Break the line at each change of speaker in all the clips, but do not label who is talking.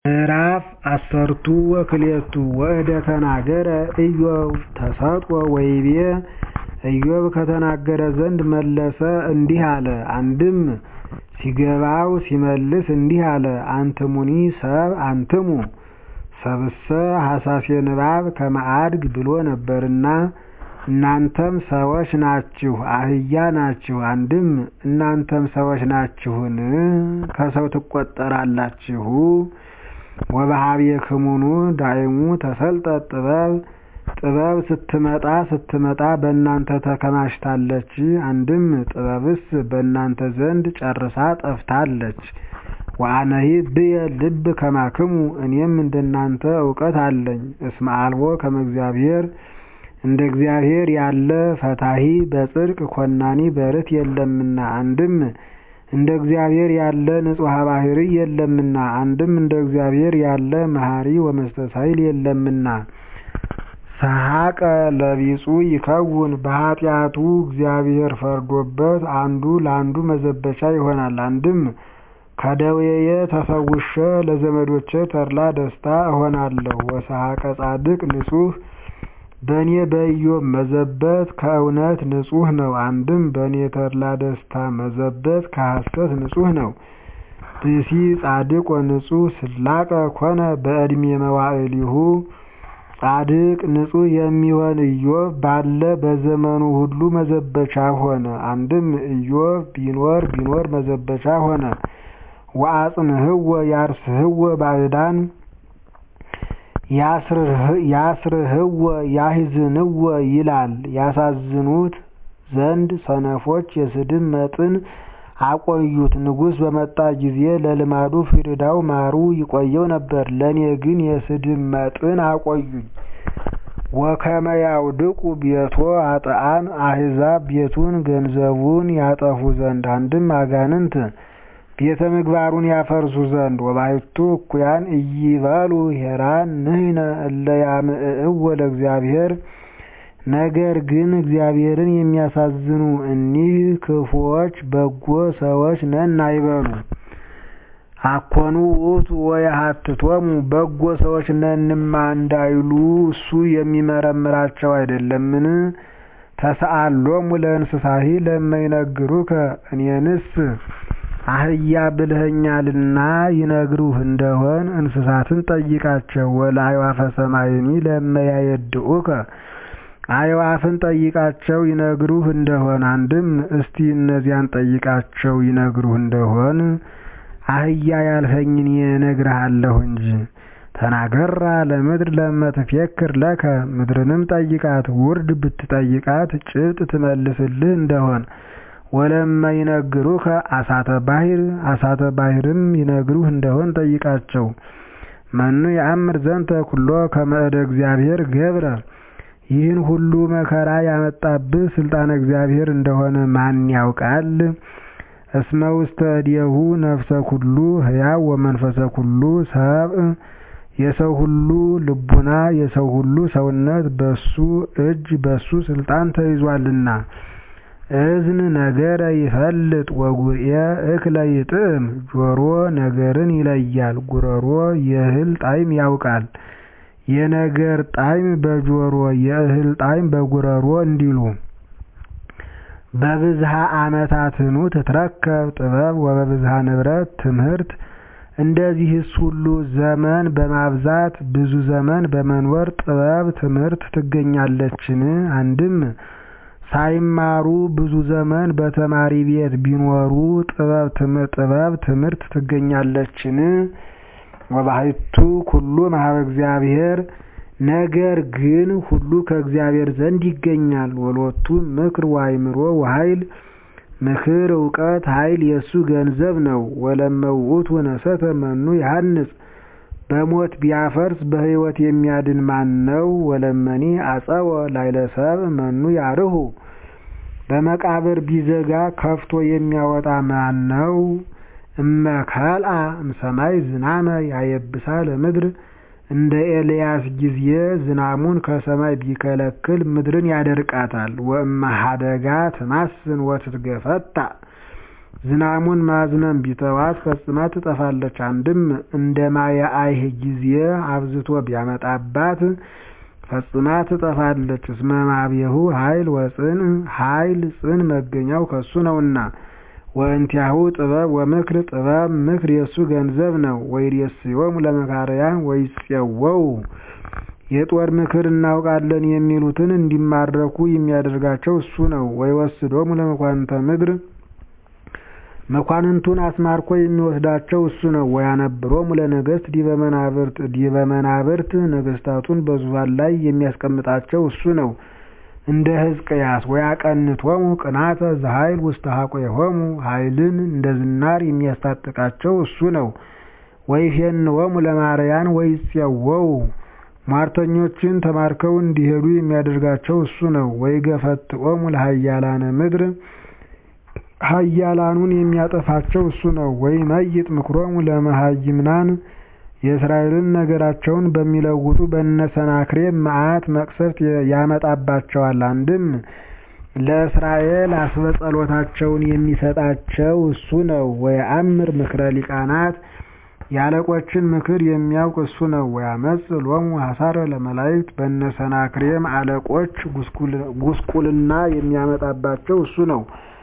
ምዕራፍ አሰርቱ ወክልኤቱ ወእደ ተናገረ ኢዮብ ተሰጥኦ ወይቤ ኢዮብ ከተናገረ ዘንድ መለሰ እንዲህ አለ። አንድም ሲገባው ሲመልስ እንዲህ አለ። አንትሙኒ ሰብ አንትሙ ሰብእሰ ሐሳሴ ንባብ ከመ አድግ ብሎ ነበርና እናንተም ሰዎች ናችሁ አህያ ናችሁ። አንድም እናንተም ሰዎች ናችሁን ከሰው ትቈጠራላችሁ። ወበኀቤክሙኑ ዳይሙ ተሰልጠት ጥበብ ጥበብ ስትመጣ ስትመጣ በእናንተ ተከማችታለች። አንድም ጥበብስ በእናንተ ዘንድ ጨርሳ ጠፍታለች። ወአነሂ ብየ ልብ ከማክሙ እኔም እንደናንተ እውቀት አለኝ። እስመ አልቦ ከመ እግዚአብሔር እንደ እግዚአብሔር ያለ ፈታሒ በጽድቅ ኮናኒ በርት የለምና። አንድም እንደ እግዚአብሔር ያለ ንጹሐ ባሕርይ የለምና። አንድም እንደ እግዚአብሔር ያለ መሐሪ ወመስተሳይል የለምና። ሰሐቀ ለቢጹ ይከውን በኃጢአቱ እግዚአብሔር ፈርዶበት አንዱ ለአንዱ መዘበቻ ይሆናል። አንድም ከደዌየ ተፈውሼ ለዘመዶቼ ተድላ ደስታ እሆናለሁ። ወሰሐቀ ጻድቅ ንጹሕ በእኔ በኢዮብ መዘበት ከእውነት ንጹሕ ነው። አንድም በእኔ ተድላ ደስታ መዘበት ከሐሰት ንጹሕ ነው። ብእሲ ጻድቅ ወንጹሕ ስላቀ ኮነ በዕድሜ መዋዕሊሁ ጻድቅ ንጹሕ የሚሆን ኢዮብ ባለ በዘመኑ ሁሉ መዘበቻ ሆነ። አንድም ኢዮብ ቢኖር ቢኖር መዘበቻ ሆነ። ወአጽንህወ ያርስህወ ባዕዳን ያስርህወ ያሕዝንወ ይላል። ያሳዝኑት ዘንድ ሰነፎች የስድብ መጥን አቆዩት። ንጉሥ በመጣ ጊዜ ለልማዱ ፍሪዳው ማሩ ይቆየው ነበር። ለእኔ ግን የስድብ መጥን አቆዩኝ። ወከመ ያውድቁ ቤቶ ኃጥአን አሕዛብ ቤቱን ገንዘቡን ያጠፉ ዘንድ አንድም አጋንንት ቤተ ምግባሩን ያፈርሱ ዘንድ ወባሕቱ እኩያን ኢይበሉ ሄራን ንሕነ እለ ያምዕእዎ ለእግዚአብሔር ነገር ግን እግዚአብሔርን የሚያሳዝኑ እኒህ ክፉዎች በጎ ሰዎች ነን አይበሉ። አኮኑ ውእቱ ወየሐትቶሙ በጎ ሰዎች ነንማ እንዳይሉ እሱ የሚመረምራቸው አይደለምን? ተሰአሎሙ ለእንስሳሂ ለመይነግሩከ እኔንስ አህያ ብልኸኛልና ይነግሩህ እንደሆን እንስሳትን ጠይቃቸው። ወለአዕዋፈ ሰማይኒ ለመያየድኡከ አዕዋፍን ጠይቃቸው ይነግሩህ እንደሆን። አንድም እስቲ እነዚያን ጠይቃቸው ይነግሩህ እንደሆን አህያ ያልኸኝን እነግርሃለሁ እንጂ። ተናገራ ለምድር ለመትፌክር ለከ ምድርንም ጠይቃት ውርድ ብትጠይቃት ጭብጥ ትመልስልህ እንደሆን ወለመ ይነግሩከ አሳተ ባሕር አሳተ ባሕርም ይነግሩህ እንደሆን ጠይቃቸው። መኑ የአምር ዘንተ ኩሎ ከመ እደ እግዚአብሔር ገብረ ይህን ሁሉ መከራ ያመጣብህ ስልጣነ እግዚአብሔር እንደሆነ ማን ያውቃል? እስመ ውስተ እዴሁ ነፍሰ ኩሉ ሕያው ወመንፈሰ ኩሉ ሰብእ የሰው ሁሉ ልቡና የሰው ሁሉ ሰውነት በሱ እጅ በሱ ስልጣን ተይዟልና። እዝን ነገረ ይፈልጥ ወጉርኤ እክለ ይጥዕም ጆሮ ነገርን ይለያል፣ ጉረሮ የእህል ጣዕም ያውቃል። የነገር ጣዕም በጆሮ የእህል ጣዕም በጉረሮ እንዲሉ በብዝሃ ዓመታትኑ ትትረከብ ጥበብ ወበብዝሃ ንብረት ትምህርት። እንደዚህስ ሁሉ ዘመን በማብዛት ብዙ ዘመን በመኖር ጥበብ ትምህርት ትገኛለችን? አንድም ሳይማሩ ብዙ ዘመን በተማሪ ቤት ቢኖሩ ጥበብ ትምህርት ትገኛለችን? ወባሕቱ ኩሉ እምኀበ እግዚአብሔር ነገር ግን ሁሉ ከእግዚአብሔር ዘንድ ይገኛል። ወሎቱ ምክር ወአእምሮ ወኃይል ምክር እውቀት ኃይል የእሱ ገንዘብ ነው። ወለመ ውእቱ ነሰተ መኑ ያሐንጽ በሞት ቢያፈርስ በሕይወት የሚያድን ማን ነው? ወለመኒ አጸወ ላዕለ ሰብእ መኑ ያርሁ በመቃብር ቢዘጋ ከፍቶ የሚያወጣ ማን ነው? እመ ከልአ እምሰማይ ዝናመ ያየብሳ ለምድር እንደ ኤልያስ ጊዜ ዝናሙን ከሰማይ ቢከለክል ምድርን ያደርቃታል። ወእመ ኀደጋ ትማስን ወትትገፈታ ዝናሙን ማዝነም ቢተዋት ፈጽማ ትጠፋለች። አንድም እንደ ማየ አይህ ጊዜ አብዝቶ ቢያመጣባት ፈጽማ ትጠፋለች። እስመ ማብየሁ ኃይል ወጽን ኃይል ጽን መገኛው ከሱ ነውና። ወእንቲአሁ ጥበብ ወምክር ጥበብ ምክር የሱ ገንዘብ ነው። ወይሬስዮሙ ለመካርያን ወይፄወው የጦር ምክር እናውቃለን የሚሉትን እንዲማረኩ የሚያደርጋቸው እሱ ነው። ወይወስዶሙ ለመኳንንተ ምድር መኳንንቱን አስማርኮ የሚወስዳቸው እሱ ነው። ወያነብሮሙ ለነገሥት ዲበ መናብርት ዲበ መናብርት ነገሥታቱን በዙፋን ላይ የሚያስቀምጣቸው እሱ ነው። እንደ ሕዝቅያስ ወያቀንቶሙ ቅናተ ዘኃይል ውስተ ሐቆሆሙ ኃይልን እንደ ዝናር የሚያስታጥቃቸው እሱ ነው። ወይፌንዎሙ ለማርያን ወይፄወው ሟርተኞችን ተማርከው እንዲሄዱ የሚያደርጋቸው እሱ ነው። ወይገፈትኦሙ ለኃያላነ ምድር ኃያላኑን የሚያጠፋቸው እሱ ነው። ወይመይጥ ምክሮሙ ለመሃይምናን የእስራኤልን ነገራቸውን በሚለውጡ በነሰናክሬም መዓት መቅሰፍት ያመጣባቸዋል። አንድም ለእስራኤል አስበጸሎታቸውን የሚሰጣቸው እሱ ነው። ወየአምር ምክረ ሊቃናት የአለቆችን ምክር የሚያውቅ እሱ ነው። ወያመጽ ሎሙ ሐሳረ ለመላእክት በነሰናክሬም አለቆች ጉስቁልና የሚያመጣባቸው እሱ ነው።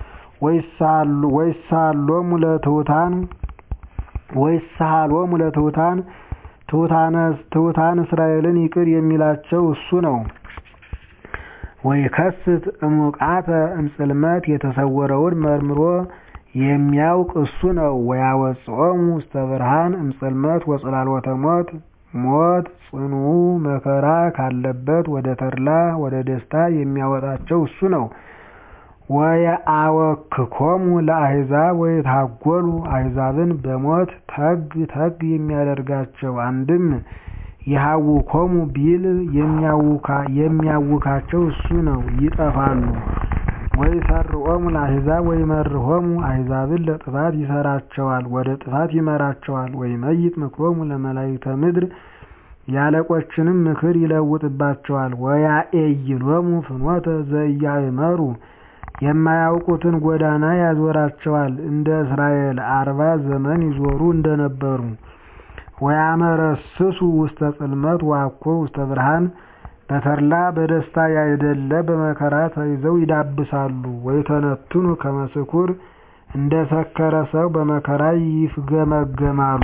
ወይሳሎሙ ለትሑታን ወይሳሎሙ ለትሑታን ትሑታን እስራኤልን ይቅር የሚላቸው እሱ ነው። ወይከስት እሙቃተ እምጽልመት የተሰወረውን መርምሮ የሚያውቅ እሱ ነው። ወያወጽኦሙ ውስተ ብርሃን እምጽልመት ወጽላሎተ ሞት ሞት ጽኑ መከራ ካለበት ወደ ተድላ ወደ ደስታ የሚያወጣቸው እሱ ነው። ወየአወክኮሙ ለአሕዛብ ወይታጎሉ አሕዛብን በሞት ተግ ተግ የሚያደርጋቸው አንድም የሐውኮሙ ቢል የሚያውካቸው እሱ ነው፣ ይጠፋሉ። ወይሰርዖሙ ለአሕዛብ ወይመርሖሙ አሕዛብን ለጥፋት ይሰራቸዋል፣ ወደ ጥፋት ይመራቸዋል። ወይመይጥ ምክሮሙ ለመላእክተ ምድር የአለቆችንም ምክር ይለውጥባቸዋል። ወያኤይሎሙ ፍኖተ ዘኢያእመሩ የማያውቁትን ጎዳና ያዞራቸዋል፣ እንደ እስራኤል አርባ ዘመን ይዞሩ እንደነበሩ። ወያመረስሱ ውስተ ጽልመት ዋኮ ውስተ ብርሃን በተድላ በደስታ ያይደለ በመከራ ተይዘው ይዳብሳሉ። ወይተነትኑ ከመ ስኩር እንደ ሰከረ ሰው በመከራ ይፍገመገማሉ።